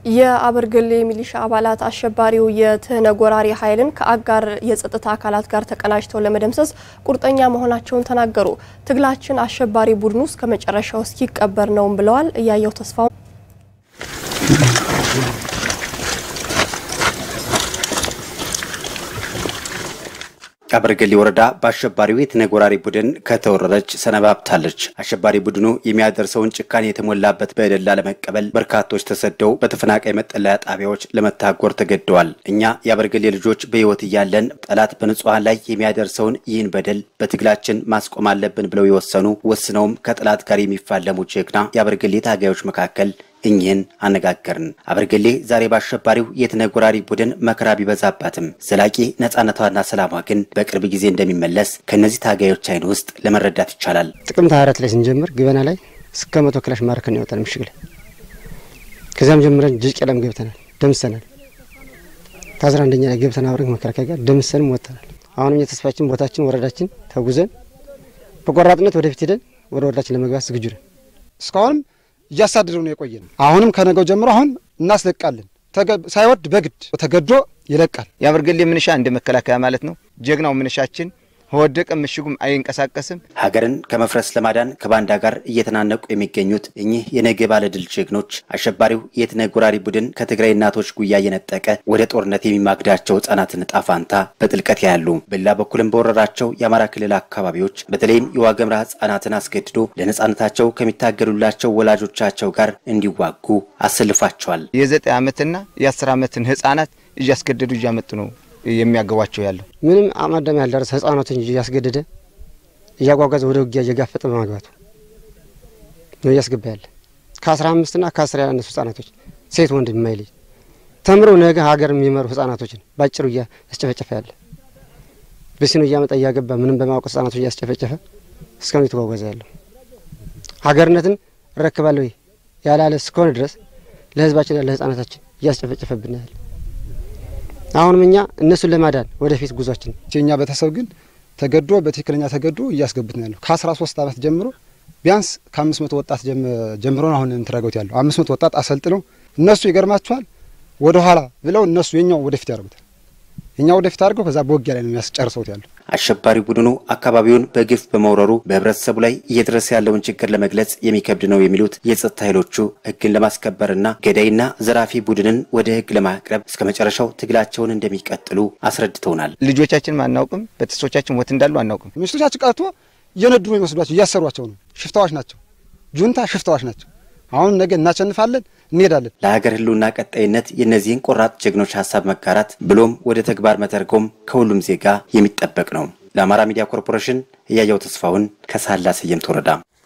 የአበርገሌ ሚሊሻ አባላት አሸባሪው የትህነግ ወራሪ ኃይልን ከአጋር የጸጥታ አካላት ጋር ተቀናጅተው ለመደምሰስ ቁርጠኛ መሆናቸውን ተናገሩ። ትግላችን አሸባሪ ቡድኑ እስከ መጨረሻው እስኪቀበር ነውም ብለዋል። እያየው ተስፋው አበርገሌ ወረዳ በአሸባሪው የትህነግ ወራሪ ቡድን ከተወረረች ሰነባብታለች። አሸባሪ ቡድኑ የሚያደርሰውን ጭካኔ የተሞላበት በደል ለመቀበል በርካቶች ተሰደው በተፈናቃይ መጠለያ ጣቢያዎች ለመታጎር ተገደዋል። እኛ የአበርገሌ ልጆች በሕይወት እያለን ጠላት በንጹሐን ላይ የሚያደርሰውን ይህን በደል በትግላችን ማስቆም አለብን ብለው የወሰኑ ወስነውም ከጠላት ጋር የሚፋለሙ ጀግና የአበርገሌ ታጋዮች መካከል እኚህን አነጋገርን። አበርገሌ ዛሬ በአሸባሪው የትህነግ ወራሪ ቡድን መከራ ቢበዛባትም ዘላቂ ነጻነቷና ሰላሟ ግን በቅርብ ጊዜ እንደሚመለስ ከእነዚህ ታጋዮች አይን ውስጥ ለመረዳት ይቻላል። ጥቅምት አራት ላይ ስንጀምር ግበና ላይ እስከ መቶ ክላሽ ማርከን ያወጣን ምሽግ ላይ ከዚያም ጀምረን ጅጭ ቀለም ገብተናል፣ ደምሰናል። ከአስራ አንደኛ ላይ ገብተን አብረን መከላከያ ጋር ደምሰንም ወጥተናል። አሁንም የተስፋችን ቦታችን ወረዳችን ተጉዘን በቆራጥነት ወደፊት ሄደን ወደ ወረዳችን ለመግባት ዝግጁ ነን። እስካሁንም እያሳደደው ነው የቆየ ነው። አሁንም ከነገው ጀምሮ አሁን እናስለቃለን። ሳይወድ በግድ ተገዶ ይለቃል። የአበርገሌ ምንሻ እንደ መከላከያ ማለት ነው። ጀግናው ምንሻችን ከወደቀ ምሽጉም አይንቀሳቀስም። ሀገርን ከመፍረስ ለማዳን ከባንዳ ጋር እየተናነቁ የሚገኙት እኚህ የነገ ባለድል ጀግኖች አሸባሪው የትህነግ ወራሪ ቡድን ከትግራይ እናቶች ጉያ እየነጠቀ ወደ ጦርነት የሚማግዳቸው ሕጻናትን ዕጣ ፋንታ በጥልቀት ያያሉ። በሌላ በኩልም በወረራቸው የአማራ ክልል አካባቢዎች በተለይም የዋገምራ ሕጻናትን አስገድዶ ለነጻነታቸው ከሚታገሉላቸው ወላጆቻቸው ጋር እንዲዋጉ አሰልፏቸዋል። የዘጠኝ ዓመትና የአስር ዓመትን ሕጻናት እያስገደዱ እያመጡ ነው የሚያገቧቸው ያለው ምንም አማዳም ያልደረሰ ህጻናትን እያስገደደ እያጓጓዘ ወደ ውጊያ እየጋፈጠ በማግባቱ ነው እያስገባ ያለ ከአስራ አምስትና ከአስር ያላነሱ ህጻናቶች ሴት ወንድ የማይለይ ተምረው ነገ ሀገር የሚመሩ ህጻናቶችን ባጭሩ እያስጨፈጨፈ ያለ በሲኖ እያመጣ እያገባ ምንም በማወቅ ህጻናቶች እያስጨፈጨፈ እስካሁን የተጓጓዘ ያለው ሀገርነትን እረክባለሁ ያላለ እስከሆነ ድረስ ለህዝባችን ለህጻናታችን እያስጨፈጨፈብን ያለ አሁንም እኛ እነሱን ለማዳን ወደፊት ጉዟችን የኛ ቤተሰብ ግን ተገዶ በትክክለኛ ተገዶ እያስገቡት ነው ያለው። ከአስራ ሶስት አመት ጀምሮ ቢያንስ ከአምስት መቶ ወጣት ጀምሮ ነው አሁን እንትረገውት ያለው አምስት መቶ ወጣት አሰልጥነው እነሱ ይገርማቸዋል ወደ ኋላ ብለው እነሱ የኛው ወደፊት ያደርጉታል። የኛ ወደፊት አድርገው ከዛ በውጊያ ላይ ነው የሚያስጨርሰውት ያለው። አሸባሪ ቡድኑ አካባቢውን በግፍ በመውረሩ በህብረተሰቡ ላይ እየደረሰ ያለውን ችግር ለመግለጽ የሚከብድ ነው የሚሉት የጸጥታ ኃይሎቹ ህግን ለማስከበርና ገዳይና ዘራፊ ቡድንን ወደ ህግ ለማቅረብ እስከ መጨረሻው ትግላቸውን እንደሚቀጥሉ አስረድተውናል። ልጆቻችን አናውቅም፣ ቤተሰቦቻችን ወት እንዳሉ አናውቅም። ሚስቶቻችን ቀርቶ እየነዱ ነው የሚወስዷቸው፣ እያሰሯቸው ነው። ሽፍታዎች ናቸው፣ ጁንታ ሽፍታዎች ናቸው። አሁን ነገ እናሸንፋለን፣ እንሄዳለን። ለሀገር ህልውና ቀጣይነት የእነዚህን ቆራጥ ጀግኖች ሀሳብ መጋራት ብሎም ወደ ተግባር መተርጎም ከሁሉም ዜጋ የሚጠበቅ ነው። ለአማራ ሚዲያ ኮርፖሬሽን እያየው ተስፋውን ከሳህላ ሰየምት ወረዳ